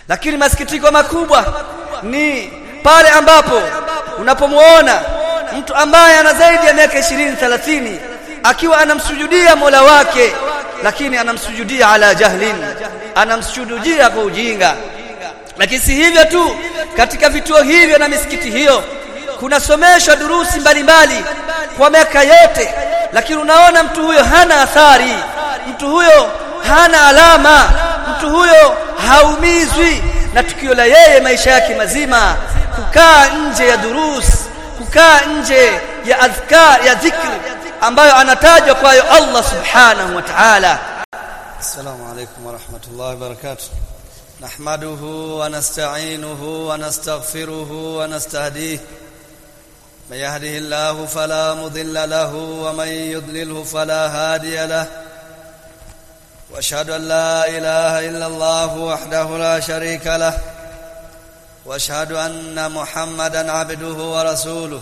lakini masikitiko makubwa ni pale ambapo unapomuona mtu ambaye ana zaidi ya miaka 20 30 akiwa anamsujudia Mola wake lakini anamsujudia ala jahlin anamsujudia kwa ujinga lakini si hivyo tu katika vituo hivyo na misikiti hiyo kunasomeshwa durusi mbalimbali kwa miaka yote lakini unaona mtu huyo hana athari mtu huyo hana alama mtu huyo haumizwi na tukio la yeye maisha yake mazima kukaa nje ya durus kukaa nje ya adhkar ya dhikri ambayo anatajwa kwayo Allah subhanahu wa ta'ala السلام عليكم ورحمة الله وبركاته نحمده ونستعينه ونستغفره ونستهديه من يهده الله فلا مضل له ومن يضلله فلا هادي له واشهد ان لا اله الا الله وحده لا شريك له واشهد ان محمدا عبده ورسوله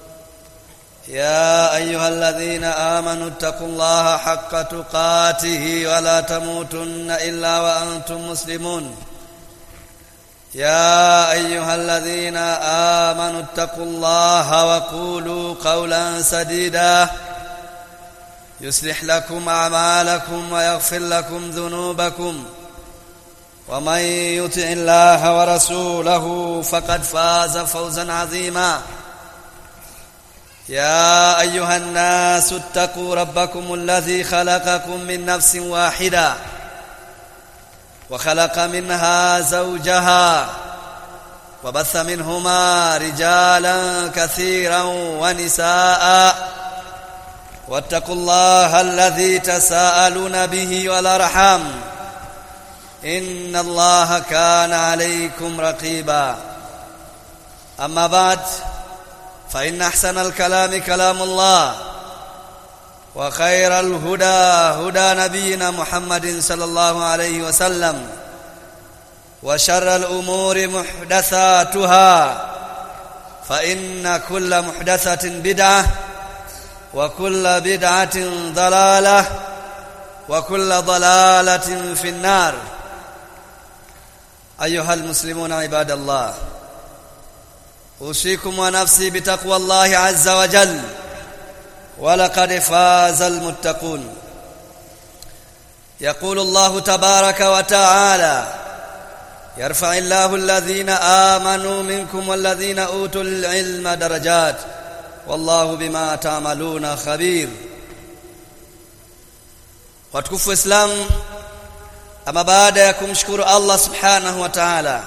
يا ايها الذين امنوا اتقوا الله حق تقاته ولا تموتن الا وانتم مسلمون يا ايها الذين امنوا اتقوا الله وقولوا قولا سديدا يصلح لكم اعمالكم ويغفر لكم ذنوبكم ومن يطع الله ورسوله فقد فاز فوزا عظيما يا ايها الناس اتقوا ربكم الذي خلقكم من نفس واحده وخلق منها زوجها وبث منهما رجالا كثيرا ونساء واتقوا الله الذي تساءلون به والارحام ان الله كان عليكم رقيبا اما بعد فإن أحسن الكلام كلام الله وخير الهدى هدى نبينا محمد صلى الله عليه وسلم وشر الأمور محدثاتها فإن كل محدثة بدعة وكل بدعة ضلالة وكل ضلالة في النار أيها المسلمون عباد الله اوصيكم ونفسي بتقوى الله عز وجل ولقد فاز المتقون يقول الله تبارك وتعالى يرفع الله الذين آمنوا منكم والذين أوتوا العلم درجات والله بما تعملون خبير watukufu Islam ama baada ya kumshukuru Allah subhanahu wa ta'ala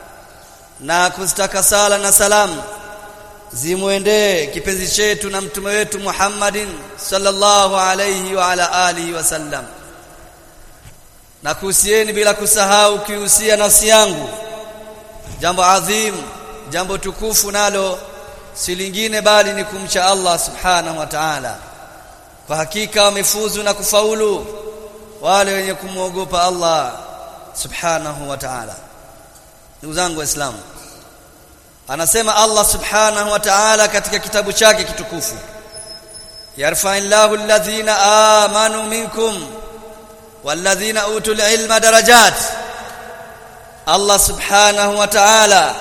na kuzitaka sala na salamu zimwendee kipenzi chetu na mtume wetu Muhammadin sallallahu alayhi wa ala alihi wasallam na kuhusieni bila kusahau kihusia nafsi yangu jambo adhim jambo tukufu nalo si lingine bali ni kumcha Allah subhanahu wa ta'ala kwa hakika wamefuzu na kufaulu wale wenye kumwogopa Allah subhanahu wa ta'ala ndugu zangu waislamu anasema Allah subhanahu wa ta'ala katika kitabu chake kitukufu yarfa'illahu alladhina amanu minkum walladhina utul ilma darajat Allah subhanahu wa ta'ala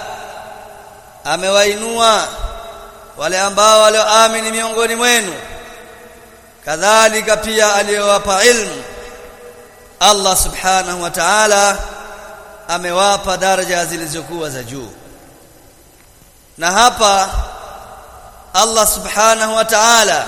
amewainua wale ambao walioamini miongoni mwenu kadhalika pia aliyowapa ilmu Allah subhanahu wa ta'ala amewapa daraja zilizokuwa za juu na hapa Allah subhanahu wa ta'ala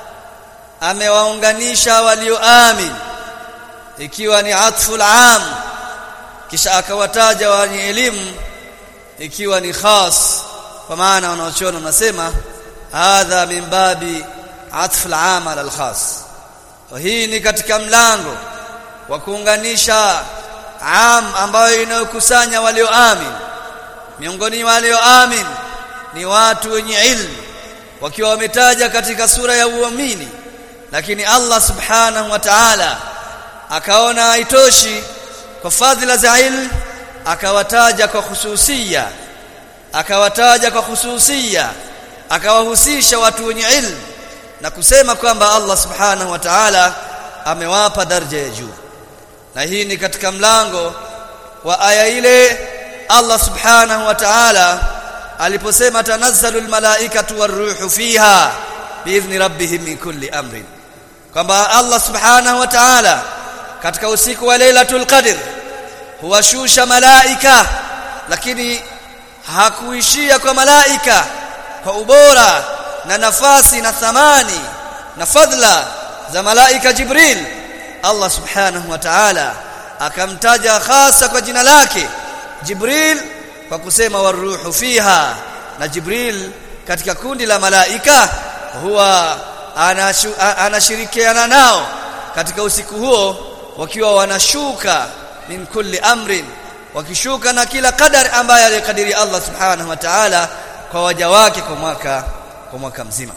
amewaunganisha walioamini ikiwa ni atful am kisha akawataja wenye elimu ikiwa ni khas kwa maana wanaochona wanasema hadha min babi atful am ala al-khas hii ni katika mlango wa kuunganisha am ambayo inayokusanya walioamini miongoni mwa walioamini ni watu wenye ilmu wakiwa wametaja katika sura ya uamini lakini Allah subhanahu wa ta'ala akaona haitoshi kwa fadhila za ilmu akawataja kwa hususia akawataja kwa hususia akawahusisha watu wenye ilmu na kusema kwamba Allah subhanahu wa ta'ala amewapa daraja ya juu na hii ni katika mlango wa aya ile Allah subhanahu wa ta'ala aliposema tanazzalul malaikatu waruhu fiha biidhni rabbihim min kulli amrin kwamba Allah subhanahu wa ta'ala katika usiku wa Lailatul Qadr huwashusha malaika lakini hakuishia kwa malaika kwa ubora na nafasi na thamani na fadhila za malaika Jibril Allah subhanahu wa ta'ala akamtaja hasa kwa jina lake Jibril kwa kusema waruhu fiha na Jibril katika kundi la malaika huwa anashu, anashirikiana nao katika usiku huo wakiwa wanashuka min kulli amrin wakishuka na kila qadar ambaye alikadiri Allah subhanahu wa ta'ala kwa waja wake kwa mwaka kwa mwaka mzima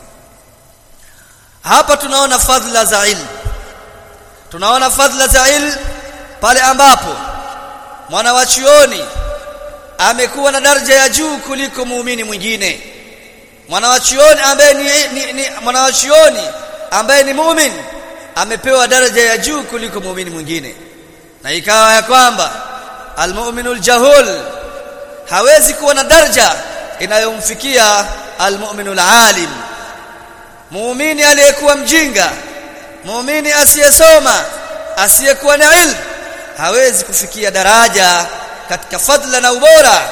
hapa tunaona fadhila za ilmu tunaona fadhila za ilmu pale ambapo mwana wa chuoni amekuwa na daraja ya juu kuliko muumini mwingine mwana wa chuoni ambaye ni, ni, ni mwana wa chuoni ambaye ni muumini amepewa daraja ya juu kuliko muumini mwingine na ikawa ya kwamba almu'minul jahul hawezi kuwa na daraja inayomfikia almu'minul alim muumini aliyekuwa mjinga muumini asiyesoma asiyekuwa na ilmu hawezi kufikia daraja katika fadla na ubora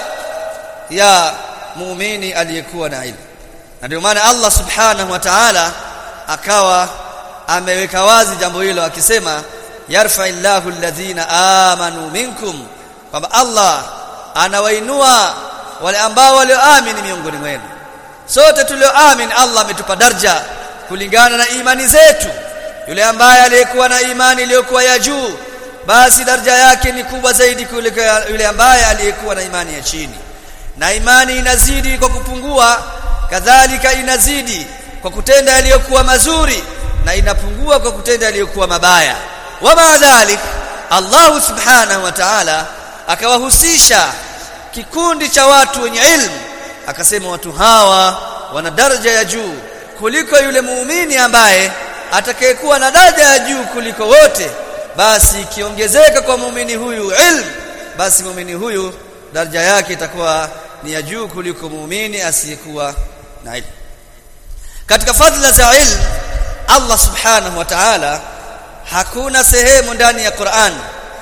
ya muumini aliyekuwa na ilmu na ndio maana Allah subhanahu wa ta'ala akawa ameweka wazi jambo hilo akisema yarfa'illahu alladhina amanu minkum kwamba Allah anawainua wale ambao walioamini miongoni mwenu sote tulioamini Allah ametupa daraja kulingana na imani zetu yule ambaye aliyekuwa na imani iliyokuwa ya juu basi daraja yake ni kubwa zaidi kuliko yule ambaye aliyekuwa na imani ya chini na imani inazidi kwa kupungua kadhalika inazidi kwa kutenda yaliyokuwa mazuri na inapungua kwa kutenda yaliyokuwa mabaya wama dhalik Allah subhanahu wa ta'ala akawahusisha kikundi cha watu wenye ilmu akasema watu hawa wana daraja ya juu kuliko yule muumini ambaye atakayekuwa na daraja ya juu kuliko wote basi ikiongezeka kwa muumini huyu ilmu basi muumini huyu daraja yake itakuwa ni ya juu kuliko muumini asiyekuwa na ilmu katika fadhila za ilmu Allah subhanahu wa ta'ala hakuna sehemu ndani ya Qur'an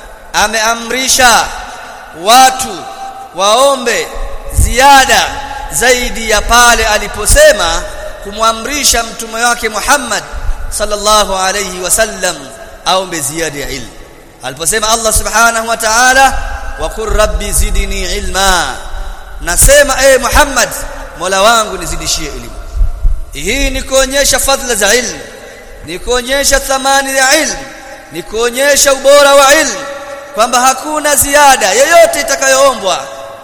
ameamrisha watu waombe ziada zaidi ya pale aliposema kumwamrisha mtume wake Muhammad sallallahu alayhi wasallam aombe ziada ya ilmu aliposema Allah subhanahu wa ta'ala wa qur rabbi zidni ilma nasema e Muhammad Mola wangu nizidishie elimu hii ni kuonyesha fadhila za ilmu ni kuonyesha thamani ya ilmu ni kuonyesha ubora wa ilmu kwamba hakuna ziada yoyote itakayoombwa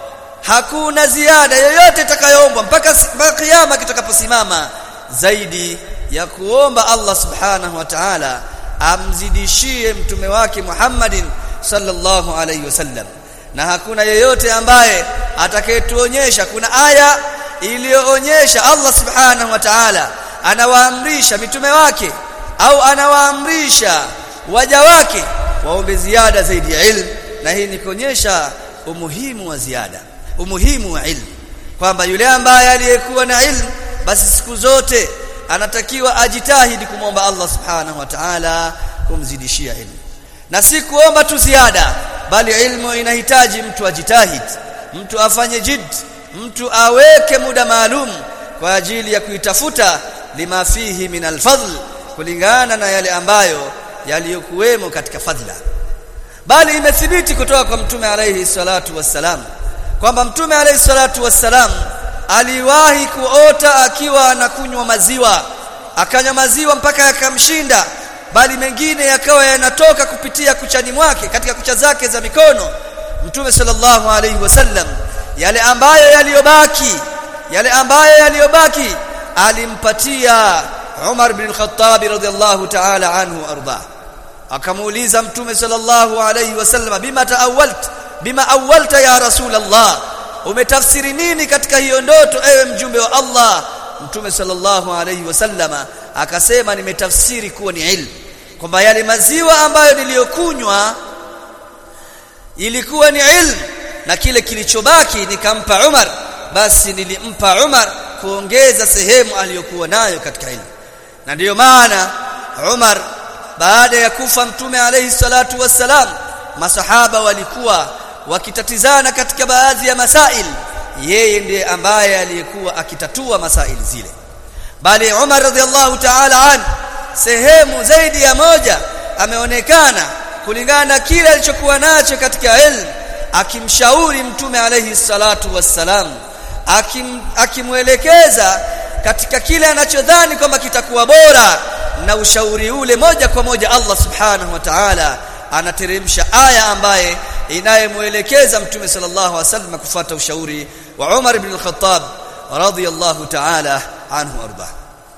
hakuna ziada yoyote itakayoombwa mpaka kiyama kitakaposimama zaidi ya kuomba Allah subhanahu wa ta'ala amzidishie mtume wake Muhammadin sallallahu alayhi wasallam na hakuna yeyote ambaye atakayetuonyesha kuna aya iliyoonyesha Allah subhanahu wa ta'ala anawaamrisha mitume wake au anawaamrisha waja wake waombe ziada zaidi ya ilmu na hii ni kuonyesha umuhimu wa ziada umuhimu wa ilmu kwamba yule ambaye aliyekuwa na ilmu basi siku zote anatakiwa ajitahidi kumwomba Allah subhanahu wa ta'ala kumzidishia ilmu na si kuomba tu ziada bali ilmu inahitaji mtu ajitahidi mtu afanye jid mtu aweke muda maalum kwa ajili ya kuitafuta lima fihi min alfadl kulingana na yale ambayo yaliyokuwemo katika fadhila bali imethibiti kutoka kwa mtume alayhi salatu wassalam kwamba mtume alayhi salatu wassalam aliwahi kuota akiwa anakunywa maziwa akanywa maziwa mpaka yakamshinda bali mengine yakawa yanatoka kupitia kuchani mwake katika kucha zake za mikono mtume sallallahu alayhi wasallam yale ambayo yaliyobaki yale ambayo yaliyobaki alimpatia Umar bin Khattab radhiallahu ta'ala anhu arda akamuuliza mtume sallallahu alayhi wasallam bima taawalt bima awalta ya rasulullah umetafsiri nini katika hiyo ndoto ewe mjumbe wa Allah mtume sallallahu alayhi wasallama akasema nimetafsiri kuwa ni ilmu kwamba yale maziwa ambayo niliyokunywa ilikuwa ni ilmu na kile kilichobaki nikampa Umar basi nilimpa Umar kuongeza sehemu aliyokuwa nayo katika ilmu na ndiyo maana Umar baada ya kufa mtume alayhi salatu wassalam masahaba walikuwa wakitatizana katika baadhi ya masail yeye ndiye ambaye aliyekuwa akitatua masail zile bali Umar radhiallahu ta'ala an sehemu zaidi ya moja ameonekana kulingana na kile alichokuwa nacho katika ilmu akimshauri mtume alayhi salatu wassalam akim akimwelekeza katika kile anachodhani kwamba kitakuwa bora na ushauri ule moja kwa moja Allah subhanahu wa ta'ala anateremsha aya ambaye inayemwelekeza mtume sallallahu alaihi wasallam kufuata ushauri wa Umar ibn al-Khattab radiyallahu ta'ala anhu arda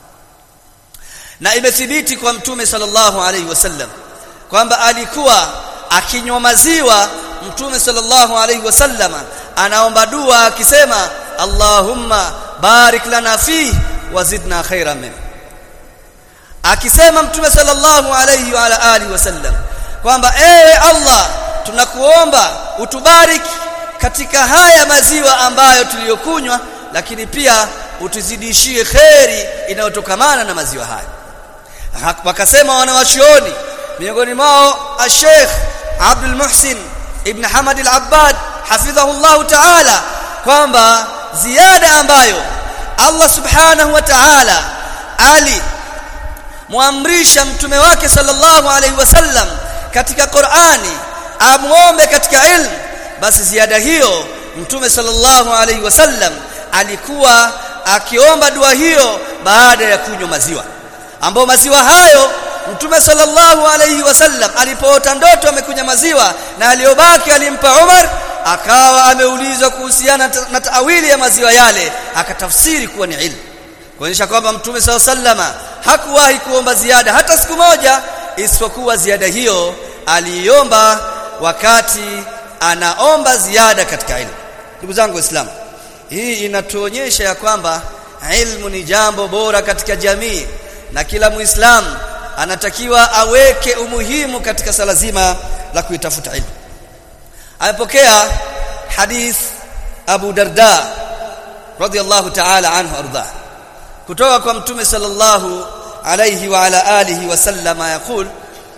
na imethibiti kwa mtume sallallahu alaihi wasallam kwamba alikuwa akinywa maziwa mtume sallallahu alaihi wasallam anaomba dua akisema Allahumma barik lana fi wazidna khairan min akisema mtume sallallahu alaihi wa ala alihi wasallam kwamba ewe Allah tunakuomba utubariki katika haya maziwa ambayo tuliyokunywa lakini pia utuzidishie kheri inayotokamana na maziwa haya wakasema wanawachuoni miongoni mwao Sheikh Abdul Muhsin Ibn Hamad al-Abbad hafidhahu Allah ta'ala kwamba ziada ambayo Allah subhanahu wa ta'ala ali muamrisha mtume wake sallallahu alaihi wasallam katika Qur'ani amuombe katika ilmu basi ziada hiyo mtume sallallahu alaihi wasallam alikuwa akiomba dua hiyo baada ya kunywa maziwa ambao maziwa hayo mtume sallallahu alaihi wasallam alipoota ndoto amekunya maziwa na aliyobaki alimpa Umar akawa ameulizwa kuhusiana na taawili ya maziwa yale akatafsiri kuwa ni ilmu kuonyesha kwamba mtume sallallahu alaihi wasallam hakuwahi kuomba ziada hata siku moja isipokuwa ziada hiyo aliiomba wakati anaomba ziada katika ilmu ndugu zangu waislamu hii inatuonyesha ya kwamba ilmu ni jambo bora katika jamii na kila muislamu anatakiwa aweke umuhimu katika sala zima la kuitafuta ilmu amepokea hadith Abu Darda radiyallahu ta'ala anhu arda kutoka kwa mtume sallallahu alayhi wa ala alihi wa sallama yaqul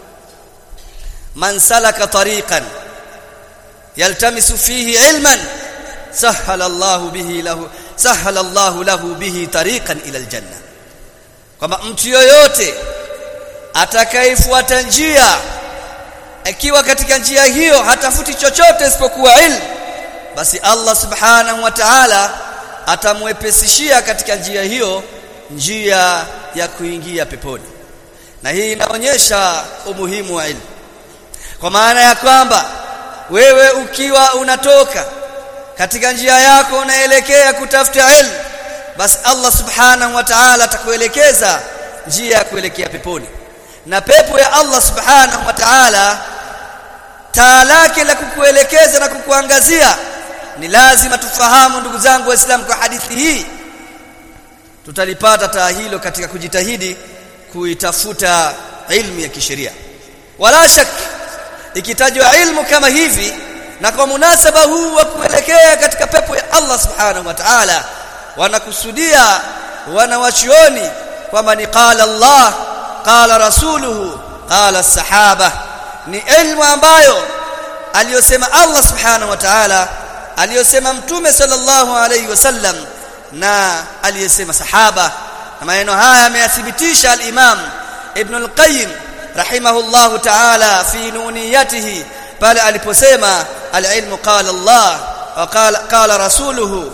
man salaka tariqan yaltamisu fihi ilman sahala Allahu bihi lahu sahala Allahu lahu bihi tariqan ila aljanna kwamba mtu yoyote atakayefuata njia akiwa katika njia hiyo hatafuti chochote isipokuwa ilmu basi Allah subhanahu wa ta'ala atamwepesishia katika njia hiyo njia ya kuingia peponi na hii inaonyesha umuhimu wa ilmu kwa maana ya kwamba wewe ukiwa unatoka katika njia yako unaelekea kutafuta ilmu basi Allah subhanahu wa ta'ala atakuelekeza njia ya kuelekea peponi na pepo ya Allah subhanahu wa ta'ala taa lake la kukuelekeza na kukuangazia ni lazima tufahamu ndugu zangu waislamu kwa hadithi hii tutalipata taa hilo katika kujitahidi kuitafuta ilmu ya kisheria wala shak ikitajwa ilmu kama hivi na kwa munasaba huu wa kuelekea katika pepo ya Allah subhanahu wa ta'ala wanakusudia wanawachioni kwamba ni qala Allah qala rasuluhu qala sahaba ni ilmu ambayo aliyosema Allah subhanahu wa ta'ala aliyosema mtume sallallahu alayhi wasallam na aliyesema sahaba na maneno haya ameyathibitisha al-Imam Ibn al-Qayyim rahimahullahu ta'ala fi nuniyatihi pale aliposema al-ilmu qala Allah wa qala qala rasuluhu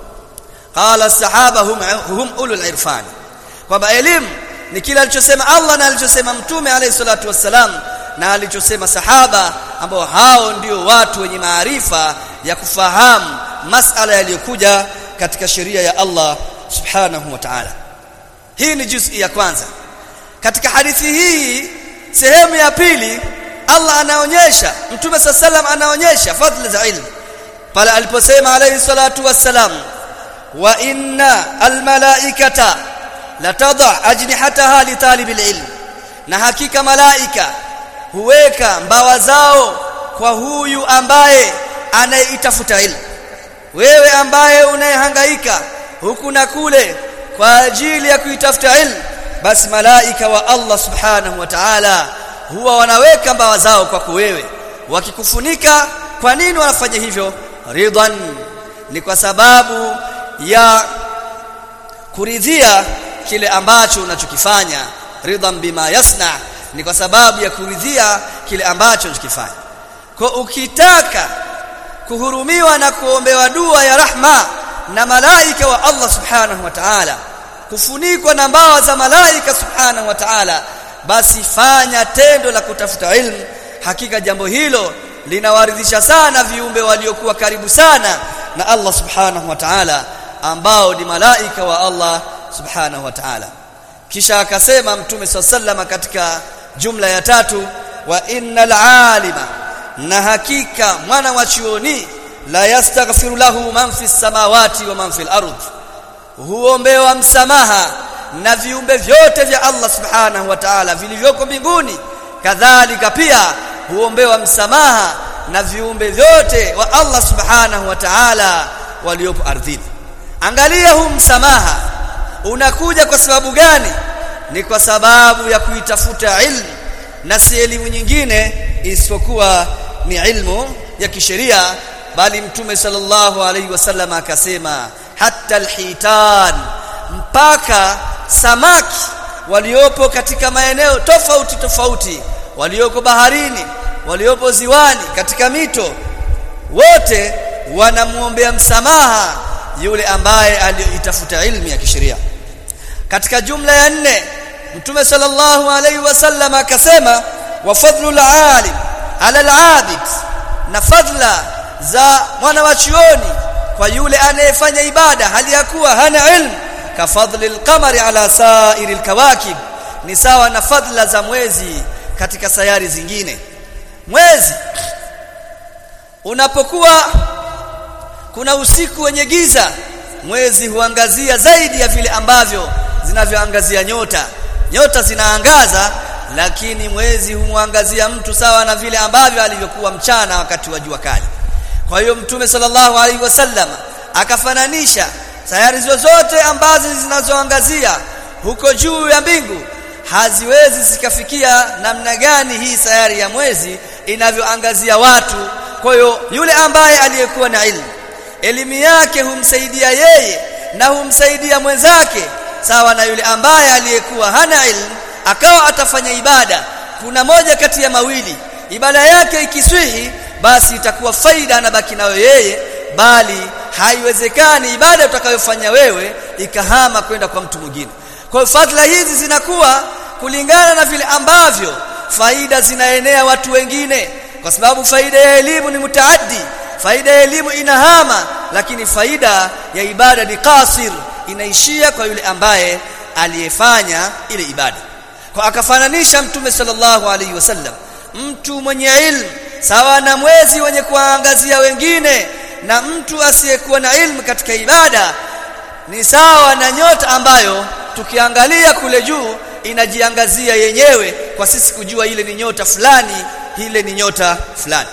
qala sahaba hum hum ulul irfan kwamba elimu ni kile alichosema Allah na alichosema mtume alayhi salatu wassalam na alichosema sahaba ambao hao ndio watu wenye maarifa ya kufahamu masala yaliyokuja katika sheria ya Allah subhanahu wa ta'ala hii ni juzi ya kwanza katika hadithi hii sehemu ya pili Allah anaonyesha mtume sallam anaonyesha fadhila za ilmu pale aliposema alayhi salatu wassalam wa inna almalaikata latadha ajnihataha li talibil ilm na hakika malaika huweka mbawa zao kwa huyu ambaye anayeitafuta ilmu wewe ambaye unayehangaika huku na kule kwa ajili ya kuitafuta ilmu basi malaika wa Allah subhanahu wa ta'ala huwa wanaweka mbawa zao kwako wewe wakikufunika kwa nini wanafanya hivyo ridhan ni kwa sababu ya kuridhia kile ambacho unachokifanya ridhan bima yasna ni kwa sababu ya kuridhia kile ambacho unachokifanya kwa ukitaka kuhurumiwa na kuombewa dua ya rahma na malaika wa Allah subhanahu wa ta'ala kufunikwa na mbawa za malaika subhanahu wa ta'ala basi fanya tendo la kutafuta ilmu hakika jambo hilo linawaridhisha sana viumbe waliokuwa karibu sana na Allah subhanahu wa ta'ala ambao ni malaika wa Allah subhanahu wa ta'ala kisha akasema mtume sallama katika jumla ya tatu wa innal alima na hakika mwana wa chuoni la yastaghfiru lahu man fi samawati wa man fil ardh huombewa msamaha na viumbe vyote vya Allah subhanahu wa ta'ala vilivyoko mbinguni kadhalika pia huombewa msamaha na viumbe vyote wa Allah subhanahu wa ta'ala waliopo ardhini angalia huu msamaha unakuja kwa sababu gani ni kwa sababu ya kuitafuta ilmu na si elimu nyingine isipokuwa ni ilmu ya kisheria bali mtume sallallahu alaihi wasallam akasema hatta alhitan mpaka samaki waliopo katika maeneo tofauti tofauti walioko baharini waliopo ziwani katika mito wote wanamuombea msamaha yule ambaye aliyoitafuta ilmu ya kisheria katika jumla ya nne mtume sallallahu alaihi wasallam akasema wa fadlul alim ala alabid na fadla za mwana wa chuoni kwa yule anayefanya ibada hali ya kuwa hana ilmu ka fadli alqamari ala sa'iri alkawakib ni sawa na fadla za mwezi katika sayari zingine mwezi unapokuwa kuna usiku wenye giza mwezi huangazia zaidi ya vile ambavyo zinavyoangazia nyota nyota zinaangaza lakini mwezi humwangazia mtu sawa na vile ambavyo alivyokuwa mchana wakati wa jua kali kwa hiyo mtume sallallahu alaihi wasallam akafananisha sayari zozote ambazo zinazoangazia huko juu ya mbingu haziwezi zikafikia namna gani hii sayari ya mwezi inavyoangazia watu kwa hiyo yule ambaye aliyekuwa na ilmu elimu yake humsaidia yeye na humsaidia mwenzake sawa na yule ambaye aliyekuwa hana ilmu akawa atafanya ibada kuna moja kati ya mawili ibada yake ikiswihi basi itakuwa faida anabaki nayo yeye bali haiwezekani ibada utakayofanya wewe ikahama kwenda kwa mtu mwingine kwa hiyo fadhila hizi zinakuwa kulingana na vile ambavyo faida zinaenea watu wengine kwa sababu faida ya elimu ni mutaaddi faida ya elimu inahama lakini faida ya ibada ni kasir inaishia kwa yule ambaye aliyefanya ile ibada kwa akafananisha mtume sallallahu alaihi wasallam mtu mwenye ilmu sawa na mwezi wenye kuangazia wengine na mtu asiyekuwa na ilmu katika ibada ni sawa na nyota ambayo tukiangalia kule juu inajiangazia yenyewe kwa sisi kujua ile ni nyota fulani ile ni nyota fulani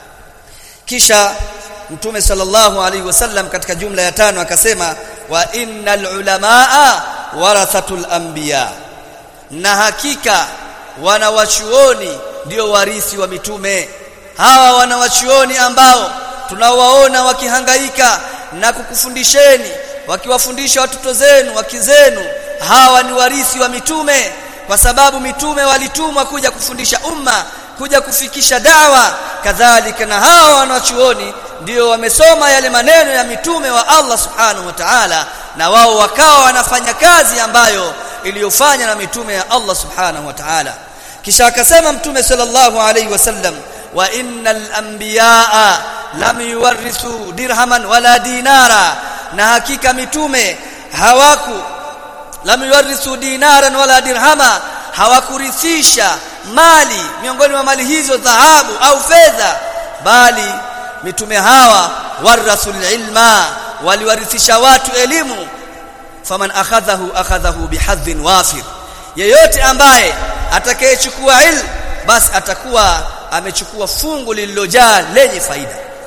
kisha mtume sallallahu alaihi wasallam katika jumla ya tano akasema wa innal ulamaa warathatul anbiya na hakika wanawachuoni ndio warithi wa mitume hawa wanawachuoni ambao tunawaona wakihangaika na kukufundisheni wakiwafundisha watoto zenu wakizenu hawa ni warithi wa mitume kwa sababu mitume walitumwa kuja kufundisha umma kuja kufikisha dawa kadhalika na hawa wanachuoni ndio wamesoma yale maneno ya mitume wa Allah subhanahu wa ta'ala na wao wakawa wanafanya kazi ambayo iliyofanya na mitume ya Allah subhanahu wa ta'ala kisha akasema mtume sallallahu alayhi wasallam wa innal anbiyaa lam yuwarithu dirhaman wala dinara na hakika mitume hawaku lam yuwarithu dinaran wala dirhama hawakurithisha mali miongoni mwa mali hizo dhahabu au fedha bali mitume hawa warathul ilma waliwarithisha watu elimu faman akhadhahu akhadhahu bihadhin wafir yeyote ambaye atakayechukua ilmu basi atakuwa amechukua fungu lililojaa lenye faida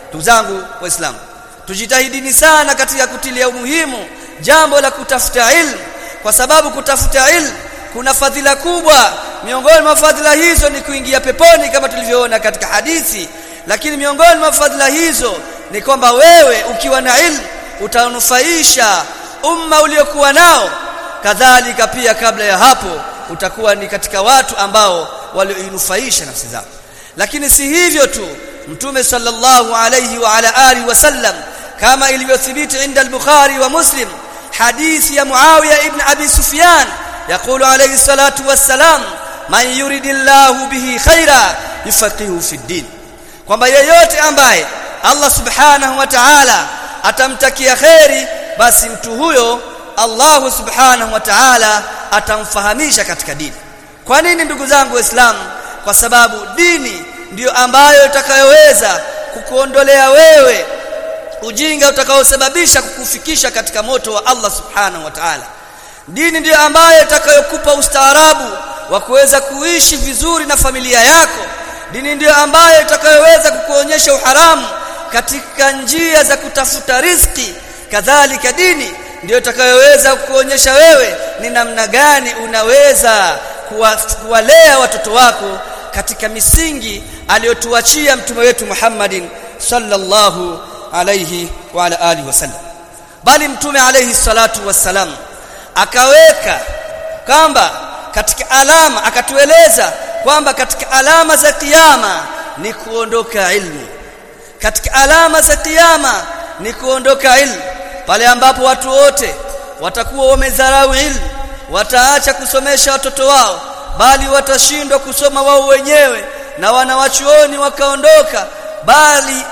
ndugu zangu waislamu tujitahidini sana katika kutilia umuhimu jambo la kutafuta ilmu kwa sababu kutafuta ilmu kuna fadhila kubwa miongoni mwa fadhila hizo ni kuingia peponi kama tulivyoona katika hadithi lakini miongoni mwa fadhila hizo ni kwamba wewe ukiwa na ilmu utanufaisha umma uliokuwa nao kadhalika pia kabla ya hapo utakuwa ni katika watu ambao walioinufaisha nafsi zao lakini si hivyo tu mtume sallallahu alayhi wa ala alihi wasallam kama ilivyothibiti inda al-bukhari wa muslim hadithi ya muawiya ibn abi sufyan يقول عليه الصلاه والسلام man yuridillahu bihi khaira yufaqihu fi din kwamba yeyote ambaye Allah subhanahu wa ta'ala atamtakia khairi basi mtu huyo Allah subhanahu wa ta'ala atamfahamisha katika dini kwa nini ndugu zangu waislamu kwa sababu dini ndiyo ambayo itakayoweza kukuondolea wewe ujinga utakaosababisha kukufikisha katika moto wa Allah subhanahu wa ta'ala dini ndiyo ambayo itakayokupa ustaarabu wa kuweza kuishi vizuri na familia yako dini ndiyo ambayo itakayoweza kukuonyesha uharamu katika njia za kutafuta riziki kadhalika dini ndiyo itakayoweza kukuonyesha wewe ni namna gani unaweza kuwalea watoto wako katika misingi aliyotuachia mtume wetu Muhammadin sallallahu alayhi wa ala alihi wasallam bali mtume alayhi salatu wassalam akaweka kwamba katika alama akatueleza kwamba katika alama za kiyama ni kuondoka ilmu katika alama za kiyama ni kuondoka ilmu pale ambapo watu wote watakuwa wamedharau ilmu wataacha kusomesha watoto wao bali watashindwa kusoma wao wenyewe na wanawachuoni wakaondoka bali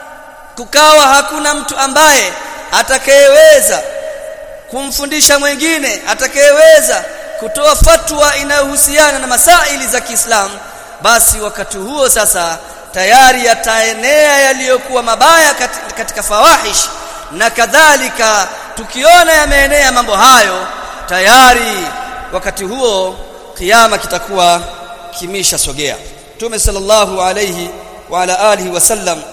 kukawa hakuna mtu ambaye atakayeweza kumfundisha mwingine atakayeweza kutoa fatwa inayohusiana na masaili za Kiislamu basi wakati huo sasa tayari yataenea yaliyokuwa mabaya katika, katika fawahish na kadhalika tukiona yameenea mambo hayo tayari wakati huo kiyama kitakuwa kimesha sogea Mtume sallallahu alayhi wa ala alihi wasallam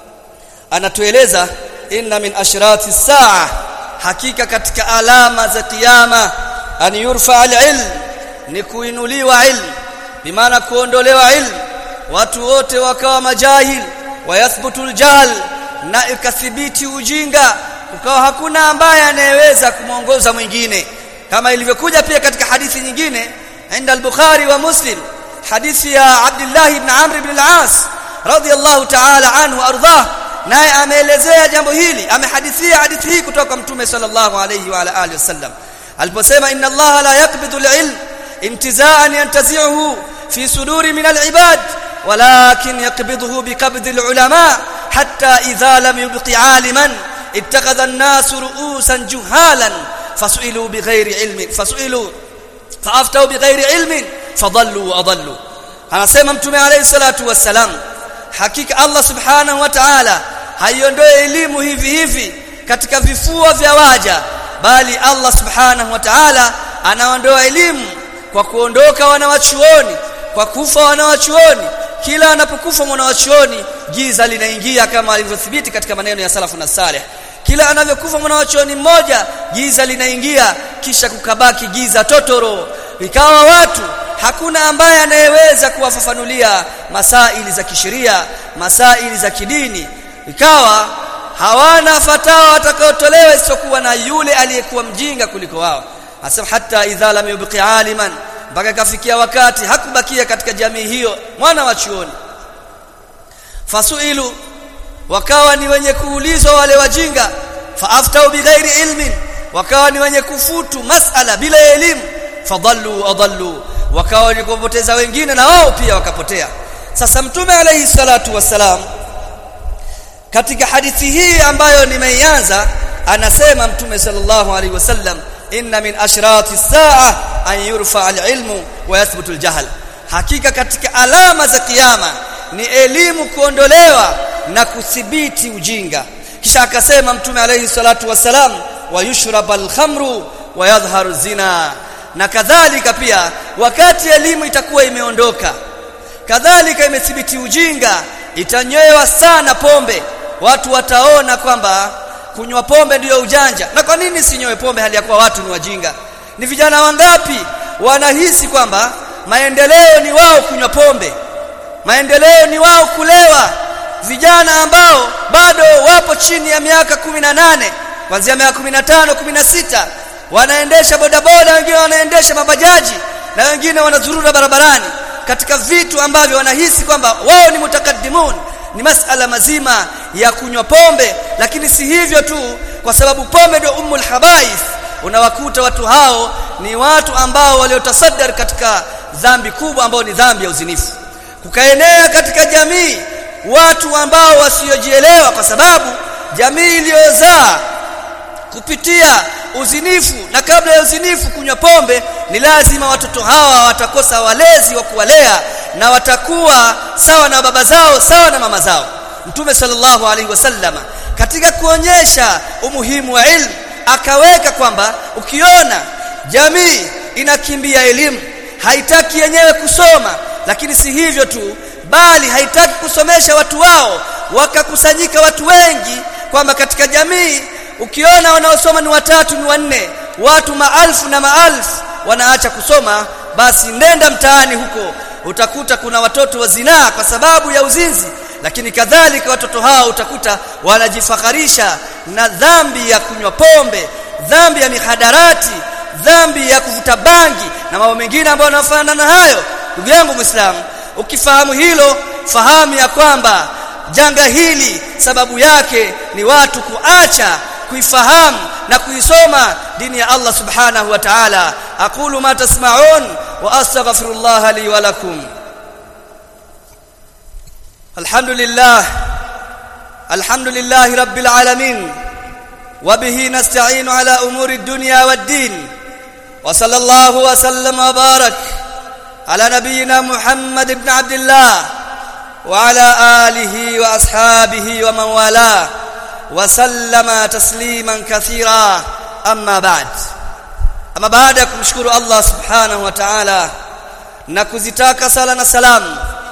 anatueleza inna min ashrati saa hakika katika alama za kiyama an yurfa al-ilm ni kuinuliwa ilm bimaana kuondolewa ilm watu wote wakawa majahil wayathbutu al-jahl na ikathibiti ujinga ukawa hakuna ambaye anayeweza kumwongoza mwingine kama ilivyokuja pia katika hadithi nyingine inda al-Bukhari wa Muslim hadithi ya Abdullah ibn Amr ibn al-As radiyallahu ta'ala anhu ardhah naye ameelezea jambo hili amehadithia hadithi hii kutoka mtume sallallahu alayhi wa alihi wasallam aliposema inna Allah la yaqbidu al-ilm intiza'an yantazi'uhu fi suduri min al-ibad walakin yaqbiduhu biqabdi al-ulama hatta idha lam yubqi 'aliman ittakhadha an-nas ru'usan juhalan fasu'ilu bighairi ilmin fasu'ilu fa'aftau bighairi ilmin fadallu wa adallu anasema mtume alayhi salatu wassalam hakika Allah subhanahu wa ta'ala haiondoe elimu hivi hivi katika vifua vya waja bali Allah subhanahu wa ta'ala anaondoa elimu kwa kuondoka wanawachuoni kwa kufa wanawachuoni kila anapokufa mwanawachuoni giza linaingia kama alivyothibiti katika maneno ya salafu na salih kila anavyokufa mwanawachuoni mmoja giza linaingia kisha kukabaki giza totoro ikawa watu hakuna ambaye anayeweza kuwafafanulia masaili za kisheria masaili za kidini ikawa hawana fatawa watakaotolewa isipokuwa na yule aliyekuwa mjinga kuliko wao asema hata idha lam yubqi aliman mpaka kafikia wakati hakubakia katika jamii hiyo mwana wa chuoni fasuilu wakawa ni wenye kuulizwa wale wajinga faaftau bighairi ilmin wakawa ni wenye kufutu masala bila elimu fadallu adallu wakawa wenye kupoteza wengine na wao pia wakapotea sasa mtume alayhi salatu wassalam katika hadithi hii ambayo nimeianza anasema mtume sallallahu alaihi wasallam inna min ashrati saa an yurfa alilmu wa yathbutu aljahl hakika katika alama za kiyama ni elimu kuondolewa na kuthibiti ujinga kisha akasema mtume alayhi salatu wassalam wa yushrab alkhamru wa yadhharu zina na kadhalika pia wakati elimu itakuwa imeondoka kadhalika imethibiti ujinga itanywewa sana pombe watu wataona kwamba kunywa pombe ndiyo ujanja na kwa nini sinywe pombe hali ya kuwa watu ni wajinga ni vijana wangapi wanahisi kwamba maendeleo ni wao kunywa pombe maendeleo ni wao kulewa vijana ambao bado wapo chini ya miaka 18 kuanzia miaka 15 16 wanaendesha bodaboda wengine wanaendesha mabajaji na wengine wanazurura barabarani katika vitu ambavyo wanahisi kwamba wao ni mutakaddimun ni masala mazima ya kunywa pombe lakini si hivyo tu kwa sababu pombe ndio ummul habaith unawakuta watu hao ni watu ambao waliotasaddar katika dhambi kubwa ambao ni dhambi ya uzinifu kukaenea katika jamii watu ambao wasiojielewa kwa sababu jamii iliyozaa kupitia uzinifu na kabla ya uzinifu kunywa pombe ni lazima watoto hawa watakosa walezi wa kuwalea na watakuwa sawa na baba zao sawa na mama zao mtume sallallahu alaihi wasallama katika kuonyesha umuhimu wa ilmu akaweka kwamba ukiona jamii inakimbia elimu haitaki yenyewe kusoma lakini si hivyo tu bali haitaki kusomesha watu wao wakakusanyika watu wengi kwamba katika jamii ukiona wanaosoma ni watatu ni wanne watu maalfu na maalfu wanaacha kusoma basi nenda mtaani huko utakuta kuna watoto wa zinaa kwa sababu ya uzinzi lakini kadhalika watoto hao utakuta wanajifakharisha na dhambi ya kunywa pombe dhambi ya mihadarati dhambi ya kuvuta bangi na mambo mengine ambayo yanafanana na hayo ndugu yangu muislamu ukifahamu hilo fahamu ya kwamba janga hili sababu yake ni watu kuacha kuifahamu na kuisoma dini ya Allah subhanahu wa ta'ala aqulu ma tasma'un wa astaghfirullah li wa lakum alhamdulillah alhamdulillah rabbil alamin wa bihi nasta'inu ala umuri ad-dunya wad-din wa sallallahu wa sallama wa barak ala nabiyyina muhammad ibn abdillah wa ala alihi wa ashabihi wa man walah وسلم تسليما كثيرا اما بعد اما baada ya kumshukuru Allah subhanahu wa ta'ala na kuzitaka sala na salam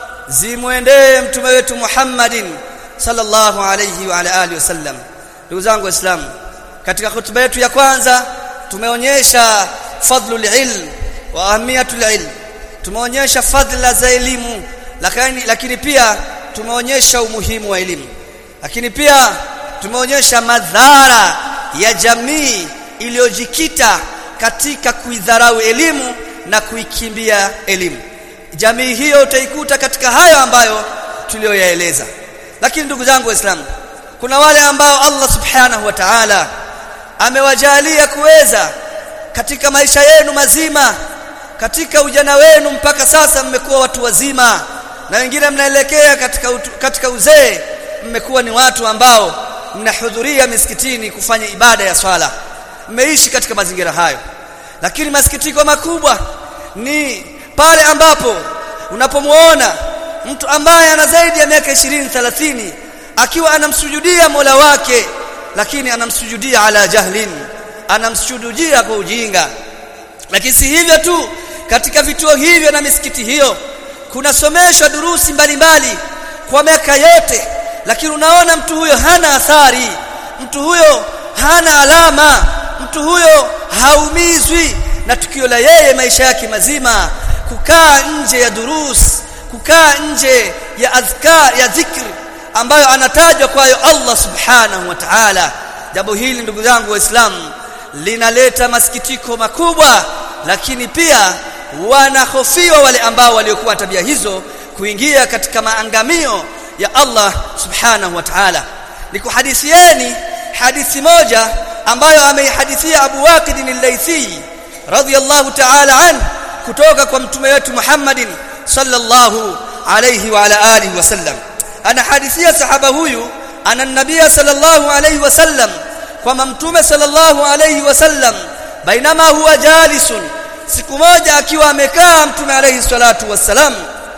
zimwendee mtume wetu Muhammadin sallallahu alayhi wa ala alihi wasallam ndugu zangu waislamu katika hutuba yetu ya kwanza tumeonyesha fadlul ilm wa ahamiyatul ilm tumeonyesha fadla za elimu lakini lakini pia tumeonyesha umuhimu wa elimu lakini pia tumeonyesha madhara ya jamii iliyojikita katika kuidharau elimu na kuikimbia elimu jamii hiyo utaikuta katika hayo ambayo tuliyoyaeleza lakini ndugu zangu waislamu kuna wale ambao Allah subhanahu wa ta'ala amewajalia kuweza katika maisha yenu mazima katika ujana wenu mpaka sasa mmekuwa watu wazima na wengine mnaelekea katika utu, katika uzee mmekuwa ni watu ambao mnahudhuria misikitini kufanya ibada ya swala mmeishi katika mazingira hayo lakini masikitiko makubwa ni pale ambapo unapomuona mtu ambaye ana zaidi ya miaka 20 30 akiwa anamsujudia Mola wake lakini anamsujudia ala jahlin anamsujudia kwa ujinga lakini si hivyo tu katika vituo hivyo na misikiti hiyo kunasomeshwa durusi mbalimbali kwa miaka yote lakini unaona mtu huyo hana athari mtu huyo hana alama mtu huyo haumizwi na tukio la yeye maisha yake mazima kukaa nje ya durus kukaa nje ya adhkar ya dhikr ambayo anatajwa kwayo Allah subhanahu wa ta'ala jambo hili ndugu zangu waislamu linaleta masikitiko makubwa lakini pia wanahofiwa wale ambao waliokuwa tabia hizo kuingia katika maangamio ya Allah subhanahu wa ta'ala nikuhadithieni hadithi moja ambayo ameihadithia Abu Waqid al-Laythi radiyallahu ta'ala an kutoka kwa mtume wetu Muhammadin sallallahu alayhi wa ala alihi wasallam anahadithia sahaba huyu ana nabia sallallahu alayhi wasallam kwamba mtume sallallahu alayhi wasallam bainama huwa jalisun siku moja akiwa amekaa mtume alayhi salatu wassalam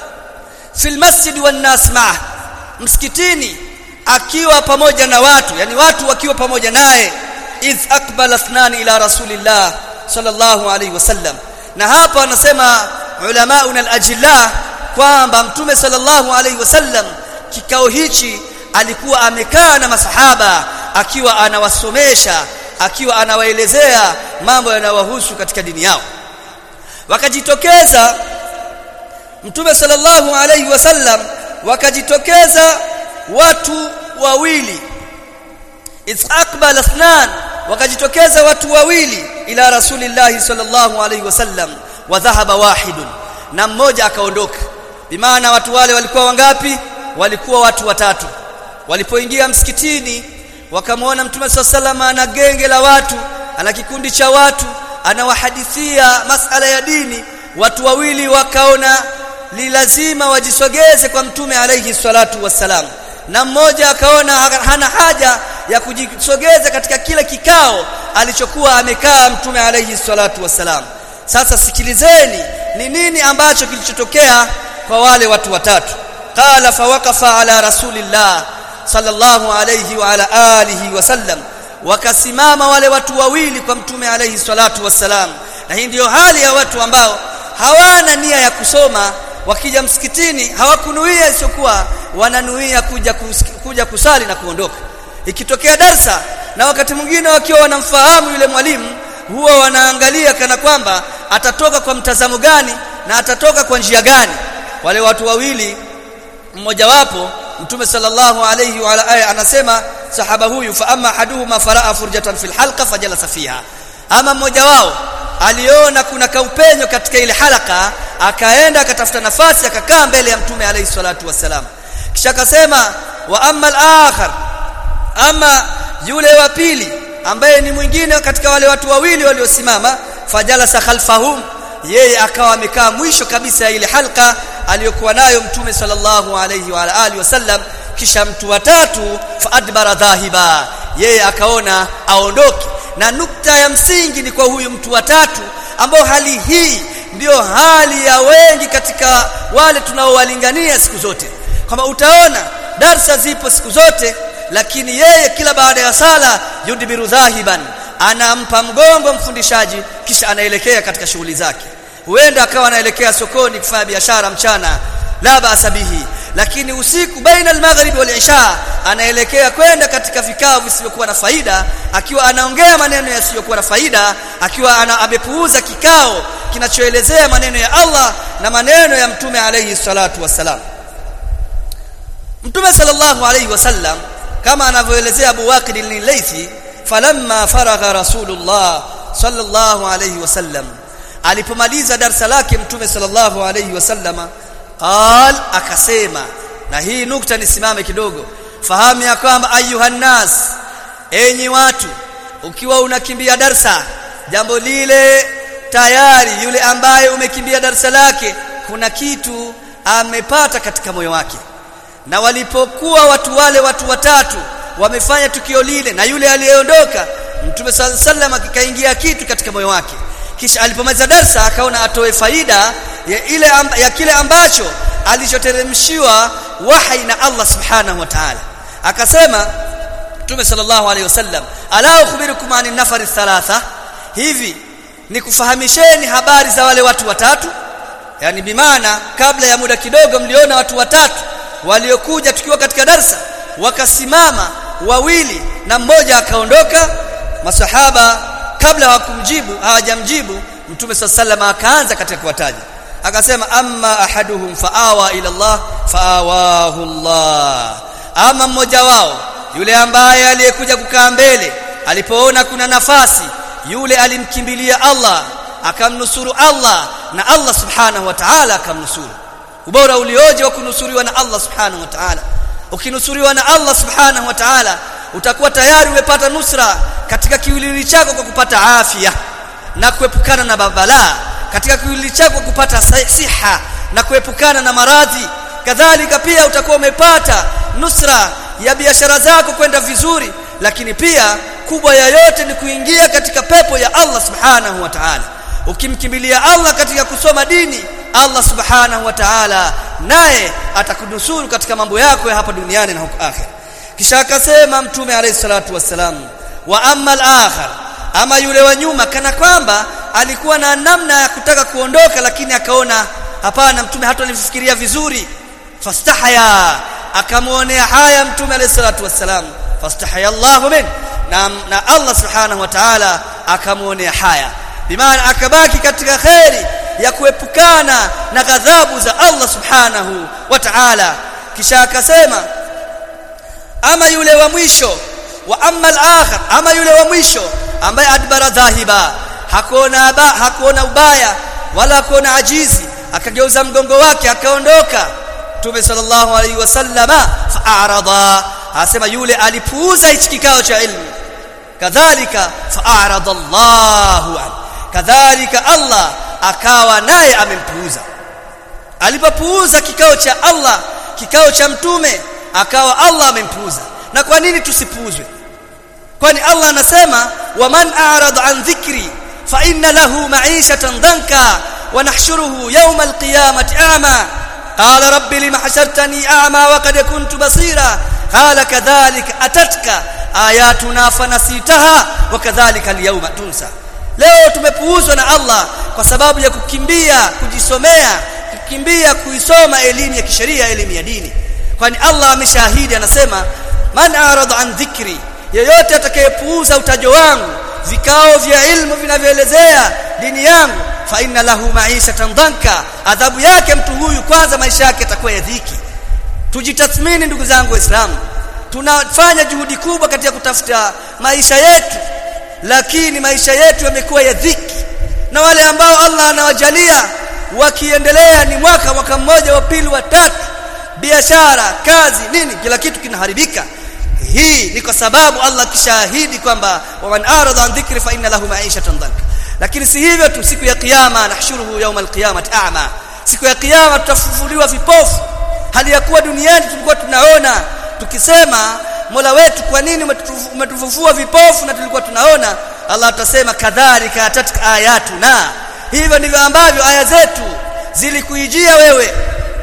fil masjid wan nas ma'ah msikitini akiwa pamoja na watu yani watu wakiwa pamoja naye idh aqbala ithnani ila rasulillah sallallahu alayhi wasallam na hapa anasema ulamauna al-ajilla kwamba mtume sallallahu alayhi wasallam kikao hichi alikuwa amekaa na masahaba akiwa anawasomesha akiwa anawaelezea mambo yanayowahusu katika dini yao wakajitokeza mtume sallallahu alayhi wasallam wakajitokeza watu wawili aqbal athnan wakajitokeza watu wawili ila rasulillahi sallallahu alayhi wasallam wa dhahaba wahidun na mmoja akaondoka bimaana watu wale walikuwa wangapi walikuwa watu watatu walipoingia msikitini wakamwona mtume sallallahu ana genge la watu ana kikundi cha watu anawahadithia masala ya dini watu wawili wakaona ni lazima wajisogeze kwa mtume alayhi salatu wassalam na mmoja akaona hana haja ya kujisogeza katika kila kikao alichokuwa amekaa mtume alayhi salatu wassalam sasa sikilizeni ni nini ambacho kilichotokea kwa wale watu watatu qala fawaqafa ala rasulillah sallallahu alayhi wa ala alihi wasallam wakasimama wale watu wawili kwa mtume alayhi salatu wassalam na hii ndiyo hali ya watu ambao hawana nia ya kusoma wakija msikitini hawakunuia isiyokuwa wananuia kuja kus, kuja kusali na kuondoka ikitokea darsa na wakati mwingine wakiwa wanamfahamu yule mwalimu huwa wanaangalia kana kwamba atatoka kwa mtazamo gani na atatoka kwa njia gani wale watu wawili mmoja wapo mtume sallallahu alayhi wa alihi anasema sahaba huyu fa amma haduhuma faraa furjatan fil halqa fajalasa fiha ama mmoja wao aliona kuna kaupenyo katika ile halaka akaenda akatafuta nafasi akakaa mbele ya mtume alayhi salatu wassalam kisha akasema wa amma al-akhar ama yule wa pili ambaye ni mwingine katika wale watu wawili waliosimama fajalasa khalfahum yeye akawa amekaa mwisho kabisa ya ile halka aliyokuwa nayo mtume sallallahu alayhi wa alihi wasallam kisha mtu watatu faadbara dhahiba yeye akaona aondoke na nukta ya msingi ni kwa huyu mtu watatu ambao hali hii ndiyo hali ya wengi katika wale tunaowalingania siku zote kama utaona darsa zipo siku zote lakini yeye kila baada ya sala yudbiru dhahiban anampa mgongo mfundishaji kisha anaelekea katika shughuli zake huenda akawa anaelekea sokoni kufanya biashara mchana la basa bihi lakini usiku baina al-maghrib wal isha anaelekea kwenda katika vikao visivyokuwa na faida akiwa anaongea maneno yasiyokuwa na faida akiwa ana amepuuza kikao kinachoelezea maneno ya Allah na maneno ya mtume alayhi salatu wassalam mtume sallallahu alayhi wasallam kama anavyoelezea Abu Waqid al-Laythi falamma faragha rasulullah sallallahu alayhi wasallam alipomaliza darsa lake mtume sallallahu alayhi wasallama qal akasema na hii nukta nisimame kidogo fahamu ya kwamba ayuhan nas enyi watu ukiwa unakimbia darsa jambo lile tayari yule ambaye umekimbia darsa lake kuna kitu amepata katika moyo wake na walipokuwa watu wale watu watatu wamefanya tukio lile na yule aliyeondoka mtume sallallahu akikaingia kitu katika moyo wake kisha alipomaliza darsa akaona atoe faida ya ile amba, ya kile ambacho alichoteremshiwa wahi na Allah subhanahu wa ta'ala akasema Mtume sallallahu alaihi wasallam ala ukhbirukum anin nafari thalatha hivi nikufahamisheni habari za wale watu watatu yani bimaana kabla ya muda kidogo mliona watu watatu waliokuja tukiwa katika darsa wakasimama wawili na mmoja akaondoka masahaba kabla hawakumjibu hawajamjibu mtume sallallahu akaanza katika kuwataja akasema amma ahaduhum faawa ila Allah faawahu Allah ama mmoja wao yule ambaye aliyekuja kukaa mbele alipoona kuna nafasi yule alimkimbilia Allah akamnusuru Allah na Allah subhanahu wa ta'ala akamnusuru ubora ulioje wa kunusuriwa na Allah subhanahu wa ta'ala ukinusuriwa na Allah subhanahu wa ta'ala utakuwa tayari umepata nusra katika kiwiliwili chako kwa kupata afya na kuepukana na babala katika kiwiliwili chako kwa kupata siha na kuepukana na maradhi kadhalika pia utakuwa umepata nusra ya biashara zako kwenda vizuri lakini pia kubwa ya yote ni kuingia katika pepo ya Allah subhanahu wa ta'ala ukimkimbilia Allah katika kusoma dini Allah subhanahu wa ta'ala naye atakunusuru katika mambo yako ya hapa duniani na huko akhera kisha akasema mtume alayhi salatu wassalam wa amma al-akhar ama yule wa nyuma kana kwamba alikuwa na namna ya kutaka kuondoka lakini akaona hapana mtume hata alifikiria vizuri fastahaya akamuonea haya mtume alayhi salatu wassalam fastahaya Allahu min na, na Allah subhanahu wa ta'ala akamuonea haya bimaana akabaki katika khairi ya kuepukana na ghadhabu za Allah subhanahu wa ta'ala kisha akasema ama yule wa mwisho wa amma al-akhir ama yule wa mwisho ambaye adbara dhahiba hakuona ba, hakuona ubaya wala hakuona ajizi akageuza mgongo wake akaondoka Mtume sallallahu alaihi wasallama fa'arada asema yule alipuuza hichi kikao cha ilmu kadhalika fa'arada Allahu an kadhalika Allah akawa naye amempuuza alipopuuza kikao cha Allah kikao cha mtume akawa Allah amempuuza na kwa nini tusipuuzwe kwani Allah anasema waman a'rada an dhikri fa inna lahu ma'ishatan danka wa nahshuruhu yawma al-qiyamati a'ma qala rabbi lima hashartani a'ma wa qad kuntu basira qala kadhalika atatka ayatuna fanasitaha wa kadhalika al-yawma tunsa leo tumepuuzwa na Allah kwa sababu ya kukimbia kujisomea kukimbia kuisoma elimu ya kisheria elimu ya dini kwani Allah ameshahidi anasema man arada an dhikri yeyote atakayepuuza utajo wangu vikao vya ilmu vinavyoelezea dini yangu fa inna lahu ma'ishatan dhanka adhabu yake mtu huyu kwanza maisha yake yatakuwa ya dhiki tujitathmini ndugu zangu waislamu tunafanya juhudi kubwa katika kutafuta maisha yetu lakini maisha yetu yamekuwa ya dhiki na wale ambao Allah anawajalia wakiendelea ni mwaka mwaka mmoja wa pili wa tatu biashara kazi nini kila kitu kinaharibika hii ni kwa sababu Allah kishahidi kwamba waman arada an dhikri fa inna lahu ma'ishatan dhanka lakini si hivyo tu siku ya kiyama nahshuruhu yawm alqiyamati a'ma siku ya kiyama tutafufuliwa vipofu hali ya kuwa duniani tulikuwa tunaona tukisema Mola wetu kwa nini umetufufua vipofu na tulikuwa tunaona Allah atasema kadhalika atatka ayatuna hivyo ndivyo ambavyo aya zetu zilikuijia wewe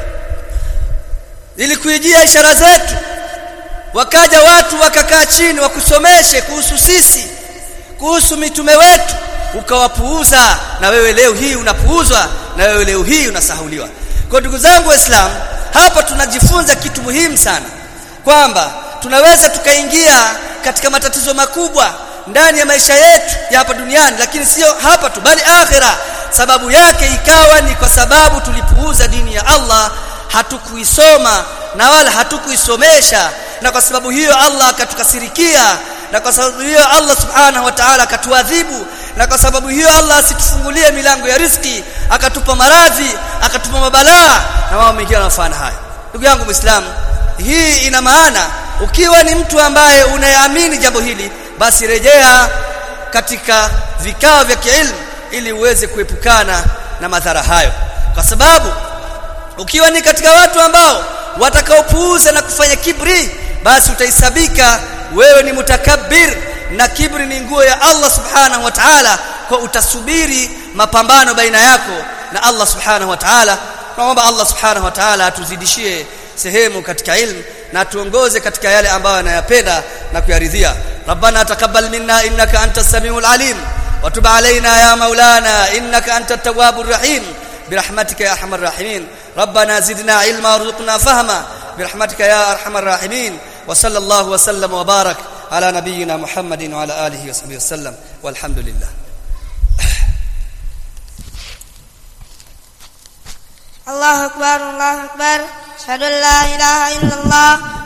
zilikuijia ishara zetu wakaja watu wakakaa chini wakusomeshe kuhusu sisi kuhusu mitume wetu ukawapuuza na wewe leo hii unapuuzwa na wewe leo hii unasahuliwa kwa ndugu zangu waislamu hapa tunajifunza kitu muhimu sana kwamba tunaweza tukaingia katika matatizo makubwa ndani ya maisha yetu ya hapa duniani lakini sio hapa tu bali akhira sababu yake ikawa ni kwa sababu tulipuuza dini ya Allah hatukuisoma na wala hatukuisomesha na kwa sababu hiyo Allah akatukasirikia na kwa sababu hiyo Allah subhanahu wa ta'ala akatuadhibu na kwa sababu hiyo Allah asitufungulie milango ya riziki akatupa maradhi akatupa mabalaa na wao mengine wanafanya haya ndugu yangu muislamu hii ina maana ukiwa ni mtu ambaye unayeamini jambo hili basi rejea katika vikao vya kiilmu ili uweze kuepukana na madhara hayo kwa sababu ukiwa ni katika watu ambao watakaopuuza na kufanya kibri basi utaisabika wewe ni mutakabbir na kibri ni nguo ya Allah subhanahu wa ta'ala kwa utasubiri mapambano baina yako na Allah subhanahu wa ta'ala tunaomba Allah subhanahu wa ta'ala atuzidishie sehemu katika ilmu na tuongoze katika yale ambayo anayapenda na kuyaridhia rabbana taqabbal minna innaka antas samiul alim wa tub alaina ya maulana innaka antat tawwabur rahim برحمتك يا ارحم الراحمين ربنا زدنا علما وارزقنا فهما برحمتك يا ارحم الراحمين وصلى الله وسلم وبارك على نبينا محمد وعلى اله وصحبه وسلم والحمد لله الله أكبر الله أكبر أشهد أن لا إله إلا الله